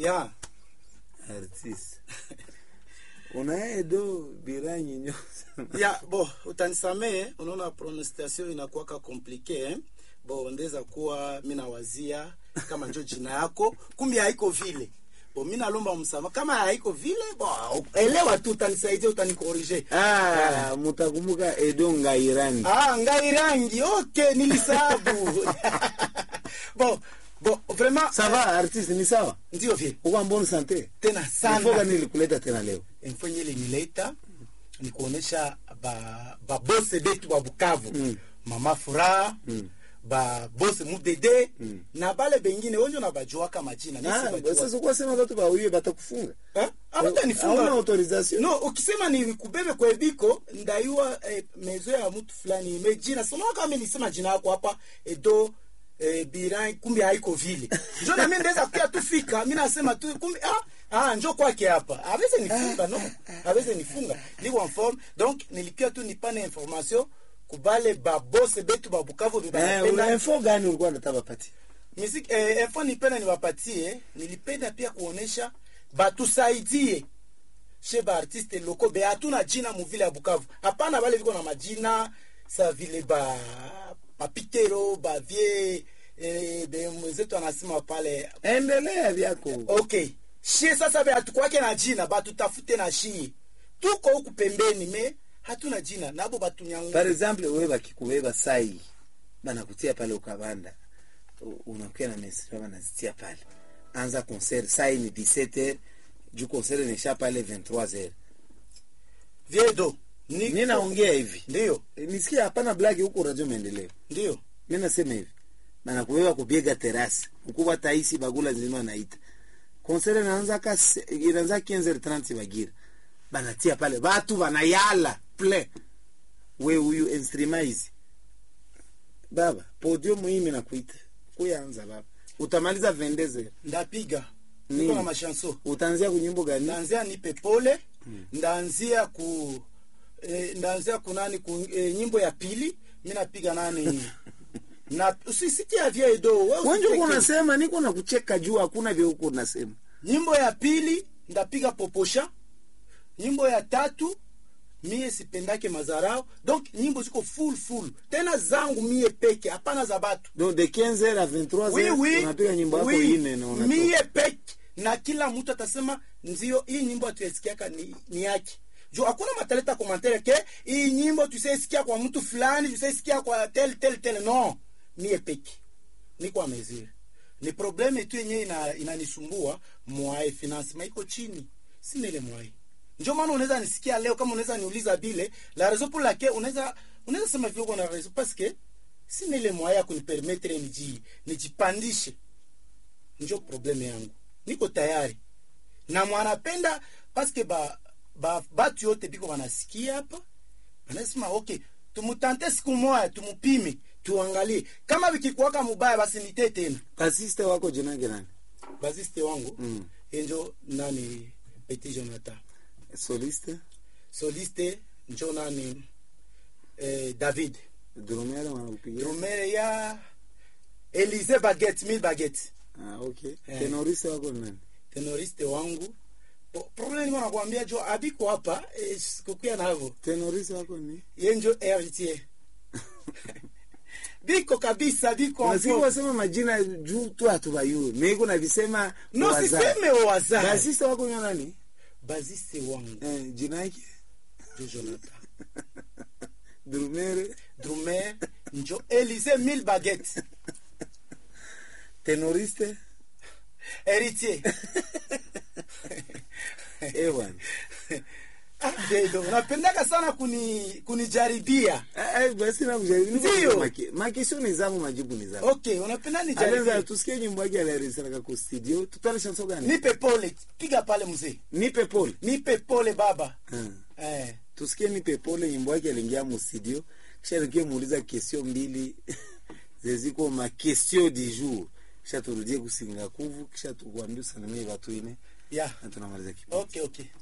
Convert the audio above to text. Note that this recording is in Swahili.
ya artiste unaedo biranyi nyo ya bo utanisamee unaona pronunciation inakuwaka komplike eh? bo ndeza kuwa mi nawazia kama njo jina yako kumbe haiko vile bo mi nalomba msama kama haiko vile bo elewa tu utanisaidia utanikorije ah, mutakumbuka edo ngairangi ah, ngai rangi okay nilisabu bo bo vraiment sava artiste ni sawa ndio vile uko mbona sante tena Nifoka sana nilikuleta tena leo mfanye ilinileta ni kuonesha ba babose betu ba Bukavu Mm. mama furaha Mm. babose mudede Mm. na bale bengine wenjo na bajuaka majina Mimi Ah, sibajua. sasa kwa sema watu bauye batakufunga Eh? Hawatanifunga. hauna autorisation no ukisema ni kubebe kwa ebiko ndaiwa eh, mezo ya mtu fulani mejina sema kama nisema jina yako hapa edo eh, biran kumbe haiko vile njo na mimi ndaweza kuya tu fika mimi nasema tu kumbe ah ah njo kwake hapa aweze nifunga no aweze nifunga liko en forme donc nilikuwa tu nipane information kubale babose betu babukavu eh, bibanapenda una info gani ulikuwa unataka pati Muziki eh, info nipenda niwapatie, nilipenda pia kuonesha batusaidie she ba artiste loko be hatuna jina muvile ya Bukavu. Hapana, wale viko na majina sa vile ba papitero ba vie eh, be mwenzetu anasema pale endelea vyako okay, shie sasa be hatukwake na jina, batutafute na shie, tuko huku pembeni me hatuna jina nabo batunyangua par exemple wewe bakikubeba sai banakutia pale ukabanda u- unakuwa na mesra banazitia pale anza concert sai ni 17h juu concert nisha pale 23h viedo mi naongea hivi ndio E, nisikia hapana blagi huko radio maendeleo ndio mi nasema hivi banakubeba kubiega terasi ukuba taisi bagula nzima naita concert inaanza ka se- inaanza 15h30 bagira banatia pale batu banayala ple we huyu instrument hizi baba podium hii mimi nakuita kuyanza baba utamaliza vendeze ndapiga Nini? niko na mashanso utaanzia kunyimbo gani ndaanzia nipe pole ndaanzia ku eh, ndaanzia kunani ku eh, nyimbo ya pili mi napiga nani na usisikia vyedo wewe wenje uko usicheke. unasema niko na kucheka juu hakuna vya huko unasema nyimbo ya pili ndapiga poposha nyimbo ya tatu mie sipendake mazarao donc nyimbo ziko full full tena zangu mie peke hapana za batu donc de 15h à 23h oui, oui, unapiga nyimbo yako oui. ine na unatoka mie peke na kila mtu atasema ndio hii nyimbo atuesikiaka ni, ni yake juu hakuna mataleta komantere ke hii nyimbo tusaisikia kwa mtu fulani tusaisikia kwa tel tel tel no mie peke niko ameziri ni probleme tu yenyewe ina, inanisumbua mwae financement iko chini sina ile mwae njo maana unaweza nisikia leo kama unaweza niuliza bile la raison pour laquelle unaweza unaweza sema vile uko na raison parce que sina ile mwae ya kunipermettre niji nijipandishe njo probleme yangu niko tayari na mwanapenda paske ba, ba batu yote biko banasikia hapa banasema okay tumutante siku moya tumupime tuangalie kama vikikuwaka mubaya basi nite tena kasiste wako jina gani baziste wangu Mm. enjo nani petit jonathan soliste soliste njo nani eh, david drumere wanakupigia drumere ya elise baget mil baget ah, okay Eh. tenoriste wako ni nani tenoriste wangu Po- problem niko nakwambia jo abiko hapa eh, sikukuya navo tenoriste wako ni yenjo heritier biko kabisa biko unasikia mpo. wasema majina juu tu hatubayue meiko na visema no wazazi. siseme wazazi kasiste wako ni nani baziste wangu eh, jina yake jo jonathan drumere drumer njo elise mil baget tenoriste heritier eh bwana Ah, dedo napendaka sana kuni kunijaribia Eh, eh, basi na kujaribu Ndio. Maki- makisho ni zangu majibu ni zangu okay unapenda Alenza nijaribia tusikie nyimbo yake alirejesha kwa studio tutale chanson gani nipe pole piga pale mzee nipe pole nipe pole baba Hmm. eh. tusikie nipe pole nyimbo yake aliingia mu studio kisha nikie muuliza question mbili zeziko ma question du jour kisha turudie kusinga kuvu kisha tukwambia usalimie watu ine yeah na tunamaliza kipindi okay okay